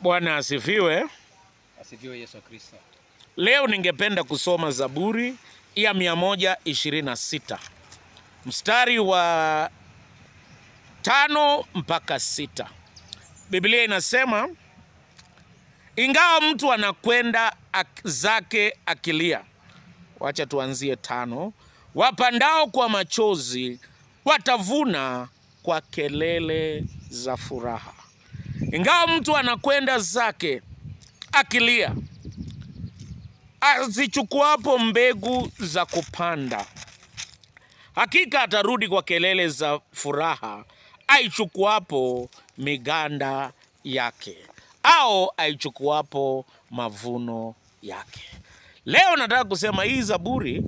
Bwana asifiwe. Asifiwe Yesu Kristo. Leo ningependa kusoma Zaburi ya 126 mstari wa tano mpaka sita. Biblia inasema ingawa mtu anakwenda ak zake akilia, wacha tuanzie tano. Wapandao kwa machozi watavuna kwa kelele za furaha. Ingawa mtu anakwenda zake akilia, azichukuapo mbegu za kupanda, hakika atarudi kwa kelele za furaha, aichukuapo miganda yake au aichukuapo mavuno yake. Leo nataka kusema hii Zaburi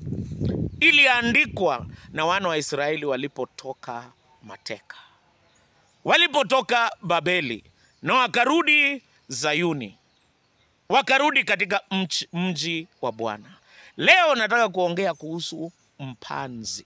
iliandikwa na wana wa Israeli walipotoka mateka, walipotoka Babeli na wakarudi Zayuni, wakarudi katika mchi- mji wa Bwana. Leo nataka kuongea kuhusu mpanzi,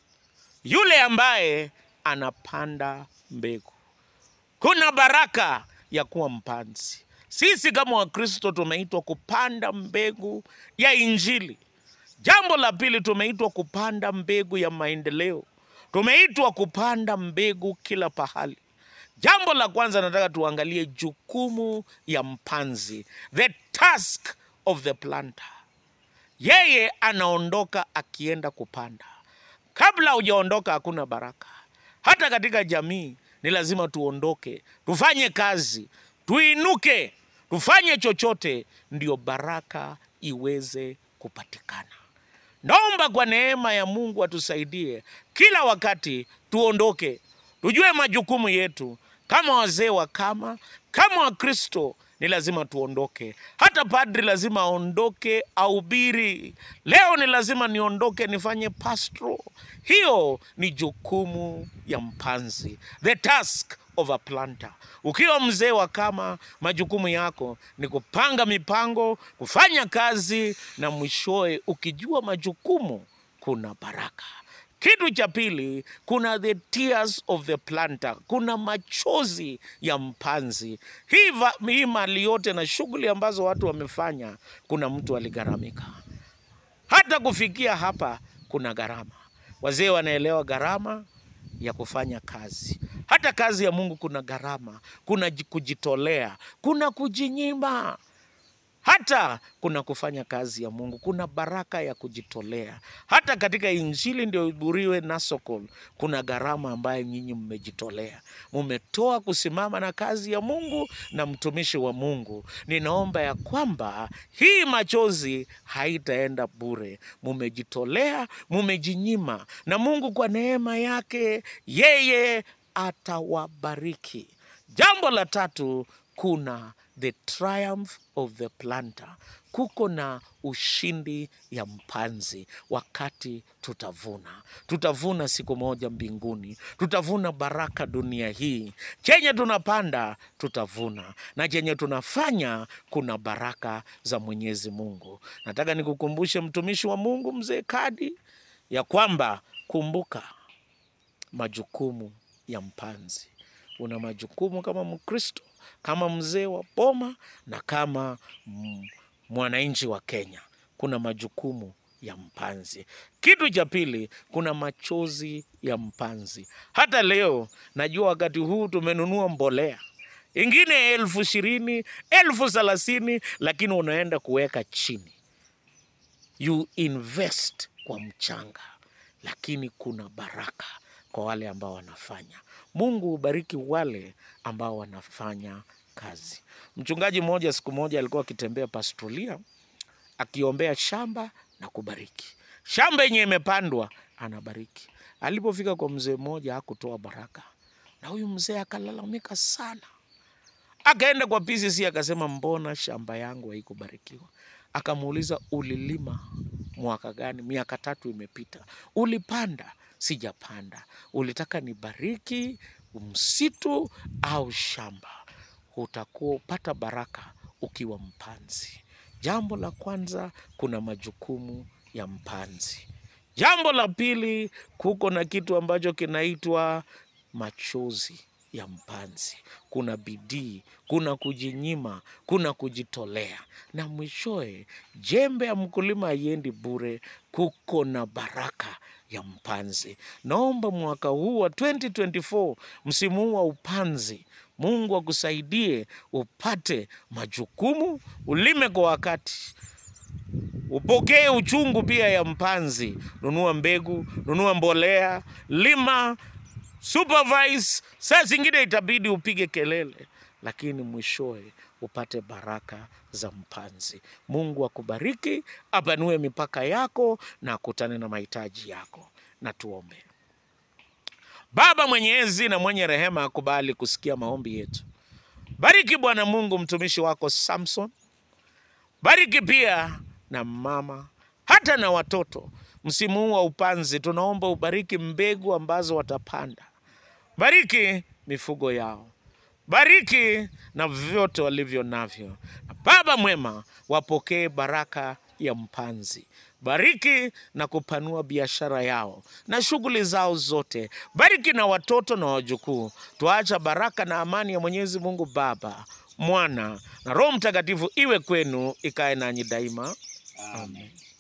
yule ambaye anapanda mbegu. Kuna baraka ya kuwa mpanzi. Sisi kama Wakristo tumeitwa kupanda mbegu ya Injili. Jambo la pili, tumeitwa kupanda mbegu ya maendeleo. Tumeitwa kupanda mbegu kila pahali. Jambo la kwanza nataka tuangalie jukumu ya mpanzi, the task of the planter. Yeye anaondoka akienda kupanda. Kabla hujaondoka hakuna baraka. Hata katika jamii ni lazima tuondoke, tufanye kazi, tuinuke, tufanye chochote, ndio baraka iweze kupatikana. Naomba kwa neema ya Mungu atusaidie kila wakati tuondoke, tujue majukumu yetu kama wazee wa kama kama Wakristo ni lazima tuondoke. Hata padri lazima aondoke ahubiri. Leo ni lazima niondoke nifanye pastro. Hiyo ni jukumu ya mpanzi, the task of a planter. Ukiwa mzee wa kama, majukumu yako ni kupanga mipango, kufanya kazi, na mwishowe ukijua majukumu, kuna baraka. Kitu cha pili, kuna the tears of the planter, kuna machozi ya mpanzi. Hii, va- hii mali yote na shughuli ambazo watu wamefanya, kuna mtu aligharamika. Hata kufikia hapa kuna gharama. Wazee wanaelewa gharama ya kufanya kazi. Hata kazi ya Mungu kuna gharama, kuna ji- kujitolea, kuna kujinyima hata kuna kufanya kazi ya Mungu, kuna baraka ya kujitolea. Hata katika Injili ndio iburiwe Nasokol, kuna gharama ambayo nyinyi mmejitolea, mumetoa kusimama na kazi ya Mungu na mtumishi wa Mungu. Ninaomba ya kwamba hii machozi haitaenda bure, mumejitolea, mumejinyima, na Mungu kwa neema yake yeye atawabariki. Jambo la tatu, kuna the triumph of the planter, kuko na ushindi ya mpanzi wakati tutavuna. Tutavuna siku moja mbinguni, tutavuna baraka dunia hii. Chenye tunapanda tutavuna, na chenye tunafanya kuna baraka za Mwenyezi Mungu. Nataka nikukumbushe mtumishi wa Mungu mzee Kadi ya kwamba kumbuka majukumu ya mpanzi. Una majukumu kama Mkristo, kama mzee wa boma na kama mm, mwananchi wa Kenya. Kuna majukumu ya mpanzi. Kitu cha pili, kuna machozi ya mpanzi. Hata leo najua wakati huu tumenunua mbolea ingine elfu ishirini elfu thelathini lakini unaenda kuweka chini you invest kwa mchanga, lakini kuna baraka kwa wale ambao wanafanya. Mungu hubariki wale ambao wanafanya kazi. Mchungaji mmoja siku moja alikuwa akitembea pastolia akiombea shamba na kubariki shamba yenye imepandwa, anabariki. Alipofika kwa mzee mmoja hakutoa baraka, na huyu mzee akalalamika sana akaenda kwa PCC akasema, mbona shamba yangu haikubarikiwa? Akamuuliza, ulilima mwaka gani? Miaka tatu imepita. Ulipanda? Sijapanda. Ulitaka nibariki msitu au shamba? Utakuwa upata baraka ukiwa mpanzi. Jambo la kwanza, kuna majukumu ya mpanzi. Jambo la pili, kuko na kitu ambacho kinaitwa machozi ya mpanzi. Kuna bidii, kuna kujinyima, kuna kujitolea, na mwishowe jembe ya mkulima haiendi bure, kuko na baraka ya mpanzi. Naomba mwaka huu wa 2024 msimu huu wa upanzi, Mungu akusaidie upate majukumu, ulime kwa wakati, upokee uchungu pia ya mpanzi. Nunua mbegu, nunua mbolea, lima, supervise. Saa zingine itabidi upige kelele, lakini mwishowe upate baraka za mpanzi. Mungu akubariki, apanue mipaka yako na akutane na mahitaji yako. Na tuombe. Baba mwenyezi na mwenye rehema, akubali kusikia maombi yetu. Bariki Bwana Mungu mtumishi wako Samson, bariki pia na mama hata na watoto. Msimu huu wa upanzi, tunaomba ubariki mbegu ambazo watapanda, bariki mifugo yao, bariki na vyote walivyo navyo. Na Baba mwema, wapokee baraka ya mpanzi. Bariki na kupanua biashara yao na shughuli zao zote. Bariki na watoto na wajukuu. Tuacha baraka na amani ya Mwenyezi Mungu Baba, Mwana na Roho Mtakatifu iwe kwenu, ikae nanyi daima. Amen.